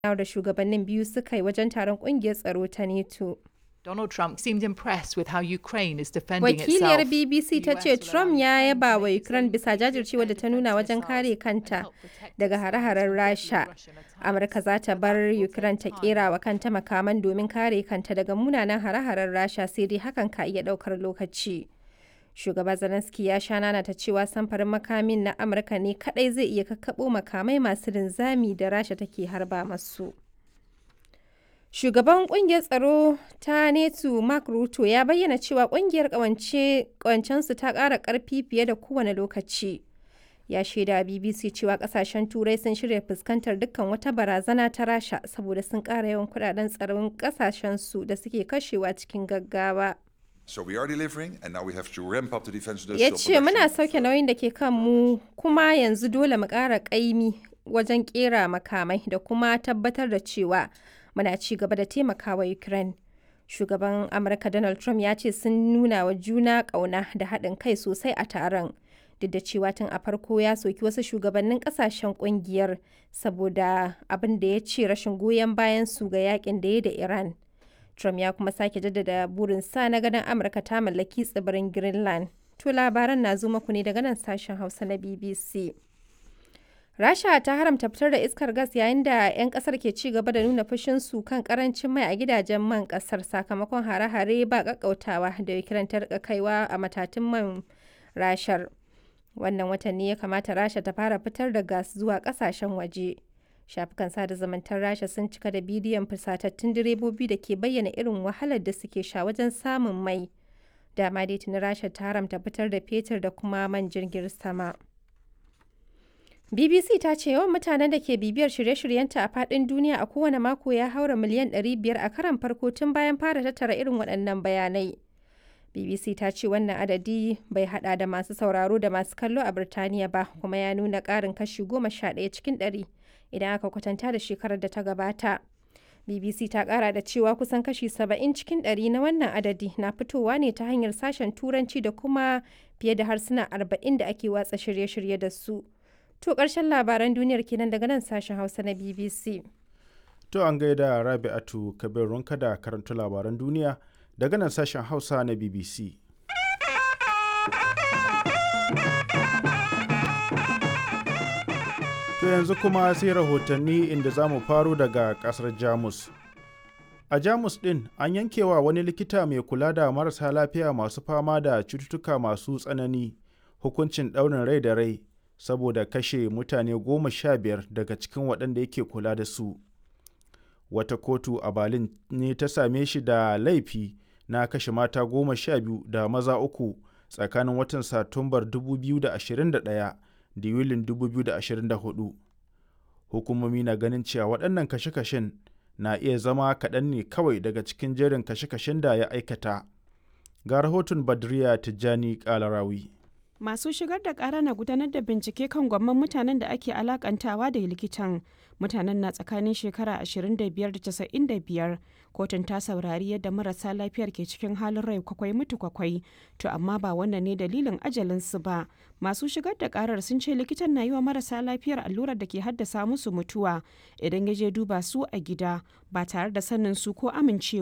da shugabannin biyu suka yi wajen taron kungiyar tsaro ta NATO. Donald Trump seemed impressed with how Ukraine is defending Wakiliyar itself. BBC ta ce Trump ya yaba wa Ukraine bisa jajircewa da ta nuna wajen kare kanta daga hare-haren Rasha. Amurka za ta bar Ukraine ta kera wa kanta makaman domin kare kanta daga munanan hare-haren Rasha sai dai hakan ka iya daukar lokaci. Shugaba Zelensky ya sha nana ta cewa samfarin makamin na Amurka ne kadai zai iya kakkabo makamai masu linzami da Rasha take harba masu. Shugaban kungiyar tsaro ta NATO Mark Ruto ya bayyana cewa kungiyar kawancensu ta ƙara ƙarfi fiye da kowane lokaci. Ya shaida BBC cewa kasashen Turai sun shirya fuskantar dukkan wata barazana ta Rasha saboda sun ƙara yawan kudaden tsaron kasashensu da suke kashewa cikin gaggawa. So we are delivering, and now we have to ramp up the defense Ya industrial ce muna production. sauke nauyin da ke kan mu kuma yanzu dole mu ƙara ƙaimi wajen ƙera makamai da kuma tabbatar da cewa muna ci gaba da taimakawa Ukraine. Shugaban Amurka Donald Trump ya ce sun nuna wa juna ƙauna da haɗin kai sosai a taron. Duk da cewa tun a farko ya soki wasu shugabannin ƙasashen ƙungiyar saboda abin da ya ce rashin goyon bayan su ga yakin da ya da Iran. Trump ya kuma sake jaddada burinsa na ganin Amurka ta mallaki tsibirin Greenland. To labaran na zo muku ne daga nan sashen Hausa na BBC. Rasha ta haramta fitar da iskar gas yayin da 'yan kasar ke ci gaba da nuna fushinsu kan karancin mai a gidajen man kasar sakamakon hare-hare ba kakkautawa da Ukraine ta rika kaiwa a matatun man rashar. Wannan watan ne ya kamata Rasha ta fara fitar da gas zuwa kasashen waje. Shafukan sada zumuntar Rasha sun cika da bidiyon fusatattun direbobi da ke bayyana irin wahalar da suke sha wajen samun mai. Dama dai tuni Rasha ta haramta fitar da fetur da kuma man jirgin sama. BBC ta ce yawan mutanen da ke bibiyar shirye-shiryenta a faɗin duniya a kowane mako ya haura miliyan 500 a karan farko tun bayan fara tattara irin waɗannan bayanai. BBC ta ce wannan adadi bai hada da masu sauraro da masu kallo a Birtaniya ba kuma ya nuna ƙarin kashi 11 cikin 100 idan aka kwatanta da shekarar da ta gabata. BBC ta ƙara da cewa kusan kashi 70 cikin 100 na wannan adadi na fitowa ne ta hanyar sashen Turanci da kuma fiye da harsuna 40 da ake watsa shirye-shirye da su. To ƙarshen labaran duniyar kenan daga nan sashen Hausa na BBC. To an gaida Rabi'atu Kabir Runka da karanta labaran duniya daga nan sashen Hausa na BBC. To yanzu kuma sai rahotanni inda za mu faro daga ƙasar Jamus. A Jamus ɗin an yankewa wani likita mai kula da marasa lafiya masu fama da cututtuka masu tsanani hukuncin ɗaurin rai da rai saboda kashe mutane goma sha biyar daga cikin waɗanda yake kula da su. Wata kotu a Berlin ne ta same shi da laifi na kashe mata goma sha biyu da maza uku tsakanin watan Satumbar 2021 da Yulin 2024. Hukumomi na ganin cewa waɗannan kashe-kashen na iya zama kaɗan ne kawai daga cikin jerin kashe-kashen da ya aikata. Ga rahoton Badriya Tijjani Kalarawi. Masu shigar da ƙara na gudanar da bincike kan gwamman mutanen da ake alakantawa da likitan. Mutanen na tsakanin shekara 25 da 95. Kotun ta saurari yadda marasa lafiyar ke cikin halin rai kwakwai mutu kwakwai. To amma ba wannan ne dalilin ajalinsu ba. Masu shigar da ƙarar sun ce likitan na yi wa marasa lafiyar allurar da ke haddasa musu mutuwa idan ya je duba su a gida ba tare da sanin su ko amincewa.